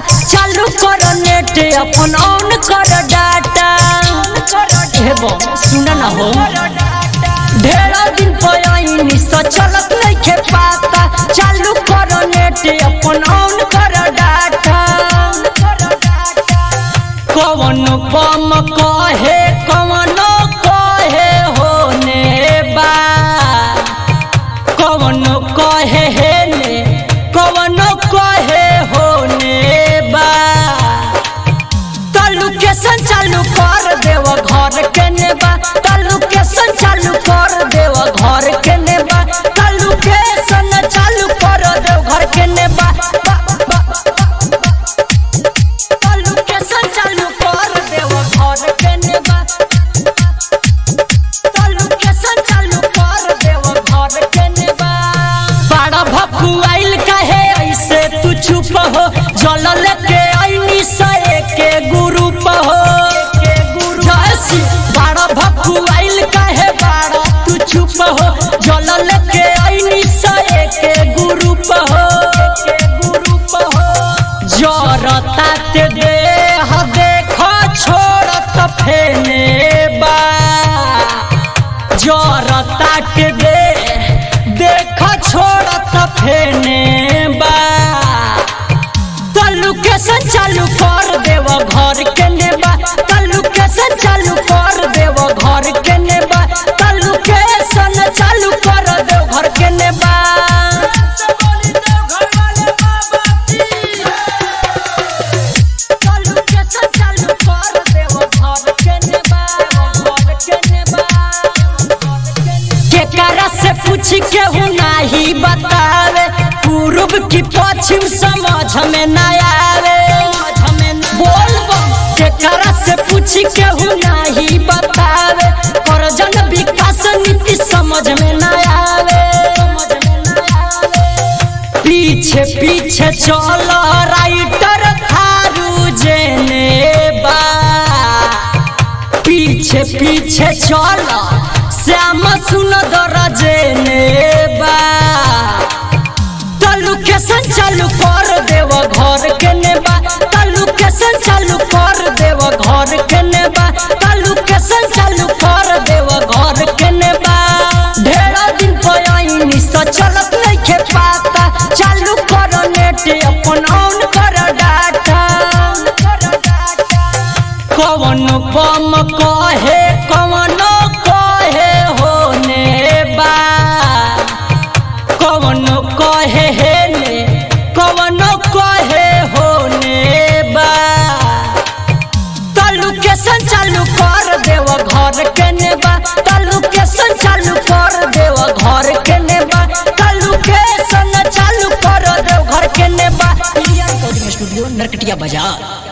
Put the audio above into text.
चालू कर नेट अपन ऑन कर डाटा हे बो सुन ना हो ढेरा दिन पयाइनी स चलत नइखे पाता चालू कर नेट अपन ऑन कर डाटा कवन बम कहे कवन कहे होने बा कवन कहे हे ने कवन कहे होने बा तल्लू के संचालू कर देव घर के नेबा तल्लू के संचालू कर देव घर के नेबा तल्लू के संचालू कर देव घर के नेबा बा, बा, तल्लू के संचालू कर देव घर के नेबा तल्लू के संचालू कर देव घर के नेबा बड़ा भकुआइल कहे ऐसे तू चुप हो जल लेके आईनी से के गुरु हो जैसी बड़ा भकुआइल कहे बड़ा तू चुप हो जल लेके आईनी से के गुरु हो जरता ते देह देखो छोड़त फेने बा जरता के दे देख छोड़त फेने बा तल्लू के संचालू कर देव घर के नेबा तल्लू के संचालू कर देव घर के नेबा तल्लू के संचालू कर देव घर के नेबा तल्लू के संचालू कर देव घर के नेबा घर के नेबा केकरा से पूछ के हूँ नाही बतावे पूर्व की पश्चिम समझ में न आवे बोल बम केकरा से पूछ के हूँ नाही बतावे करजन विकास नीति समझ में न आवे पीछे पीछे चल राइटर थारू जेने बा पीछे पीछे चल श्याम सुंदर जेने बा तल्लू के संचालू कर देव घर के नेबा तल्लू के संचालू कर देव घर के नेबा तल्लू के संचालू कर देव घर के नेबा ढेरा दिन पयाइनी स चलत नइखे पाता चालू कर नेट अपन ऑन कर डाटा कवन बम कहे कवन कहे होने बा कवन कहे हे ने कवन कहे होने बा तल्लू के संचालू कर देव घर के नेबा तल्लू के संचालू कर देव घर के नेबा तल्लू के संचालू कर देव घर के नेबा रिकॉर्डिंग स्टूडियो नरकटिया बाजार